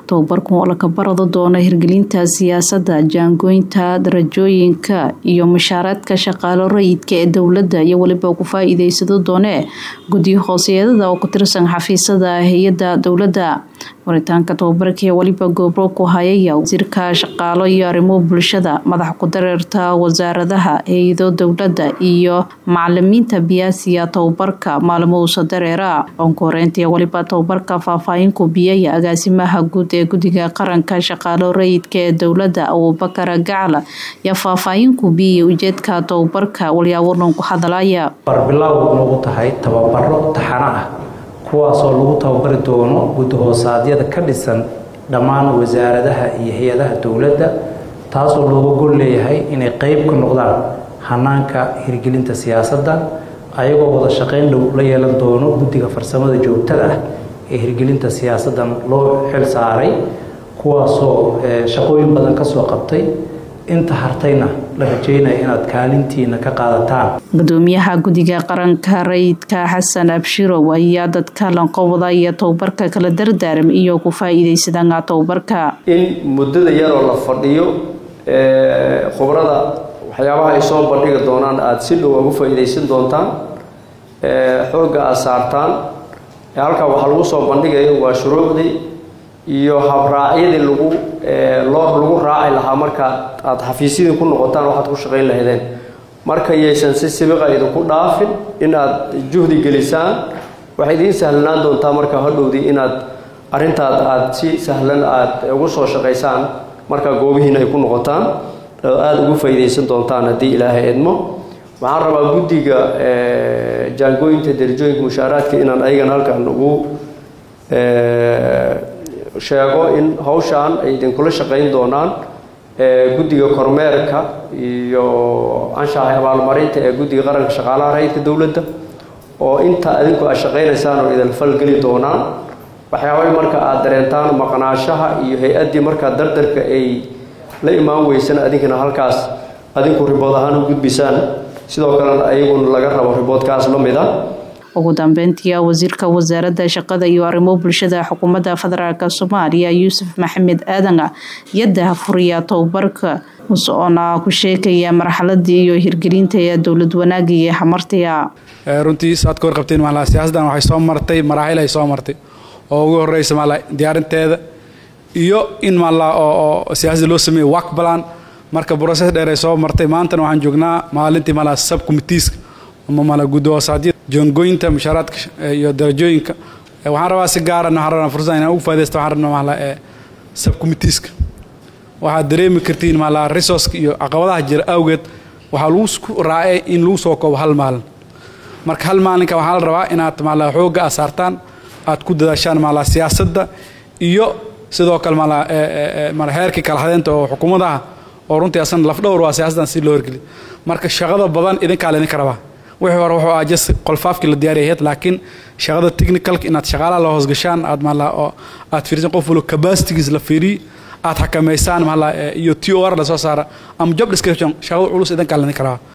tababarkan oo laka barado doono hirgelinta siyaasadda jaangooynta darajooyinka iyo mushaaradka shaqaalo rayidka ee dowladda iyo weliba ku faa-iideysado doone guddiyo hooseedada oo ku tirsan xafiisyada hay-adda dowladda waritaanka tababarkii weliba goobro ku hayaya wasiirka shaqaalo iyo arrimo bulshada madax ku-dareerta wasaaradaha hay-ado dowladda iyo macalimiinta biyaasiya tababarka maalmuhuusa dareera onka horeyntii weliba tababarka faahfaahin biyaya agaasimaha guud ee guddiga qaranka shaqaalo rayidka ee dowladda abubakar gacla yaa faahfaahin ku biyaya ujeedka tababarka walyaawanan ku hadalaya barbilow nagu tahay tababaro taxano ah kuwaasoo lagu tababari doono guddi-hoosaadyada ka dhisan dhammaan wasaaradaha iyo hay-adaha dowladda taasoo looga gol leeyahay inay qeyb ka noqdaan hanaanka hirgelinta siyaasadda ayagoo wada shaqeyn dhow la yeelan doono guddiga farsamada joogtada ah ee hirgelinta siyaasaddan loo xil saaray kuwaasoo shaqooyin badan ka soo qabtay inta hartayna la rajeynaya inaad kaalintiina ka qaadataan gudoomiyaha guddiga qaranka rayidka xasan abshirow ayaa dadka lanqowda iyo tababarka kala dardaaram iyo ku faa-iideysadanga tababarka in muddada yaroo la fadhiyo khubrada waxyaabaha ay soo bandhigi doonaan aada si dhow ugu faa-iideysan doontaan xoogga aada saartaan halkaa waxaa lagu soo bandhigayo waa shuruucdii iyo habraacyadii lagu loo lagu raaci lahaa markaad aada xafiisyadii ku noqotaan waxaad ku shaqayn lahaydeen marka yaysan si sibiqa idinku dhaafin inaad juhdi gelisaan waxay idiin sahlanaan doontaa marka hadhowdii inaad arrintaad aada si sahlan aada ugu soo shaqaysaan marka goobihiina ay ku noqotaan aada ugu faa-iideysan doontaan haddii ilaahay edmo waxaan rabaa guddiga jaangooyinta darajooyinka mushaaraadka inaan ayagana halkan ugu sheego in hawshaan ay idinkula shaqayn doonaan guddiga kormeerka iyo anshaxa abaalmarinta ee guddiga qaranka shaqaalaha rayidka dowladda oo inta adinku aad shaqaynaysaan oo idin falgeli doonaan waxyaabay marka aada dareentaan maqnaashaha iyo hay-addii markaa dardarka ay la imaan weysana adinkana halkaas adinku ribood ahaan u gudbisaan sidoo kalena ayaguna laga rabo riboodkaas la mid a ugu dambeyntii wasiirka wasaaradda shaqada iyo arrimo bulshada xukuumadda federaalk soomaaliya yuusuf maxamed aadan yadda furiya tababarka usoona ku sheekaya marxaladii iyo hirgelinta ee dowlad wanaaga iyo hamartiga runtii saad ka warqabteen maala siyaasaddan waxay soo martay maraaxil ay soo martay oo ugu horeysa maala diyaarinteeda iyo in maala oo siyaasadda loo sameeyey work plan marka broses dheer ay soo martay maantana waxaan joognaa maalintii maala subcommitteeska ama maala guddi-hoosaadyada joongooyinta mushaaraadka iyo darajooyinka waxaan rabaa si gaarana waxaan rabaa fursada inaan ugu faadaysta waxaan rabnaa maala ee subcommitteeska waxaad dareemi kartiin maala resourceka iyo caqabadaha jira awgeed waxaa lagu isku raacay in lagu soo koobo hal maalin marka hal maalinka waxaa la rabaa inaad maala xoogga aad saartaan aad ku dadaashaan maala siyaasadda iyo sidoo kale maala maala heerkii kala hadeynta oo xukuumadaha oo runtii asana lafdhowr waa siyaasaddan si loo hirgeliy marka shaqada badan idinkaa laydinka rabaa wixii hore wuxuu ah just qolfaafkii la diyaariyahayd laakiin shaqada technicalka inaad shaqaalaha la hoosgashaan aad maala oo aad fiirisan qof walo capacitigiis la fiiriy aad xakamaysaan maala iyo t o r la soo saara ama job description shaqada culus idinkaa laydinka rabaa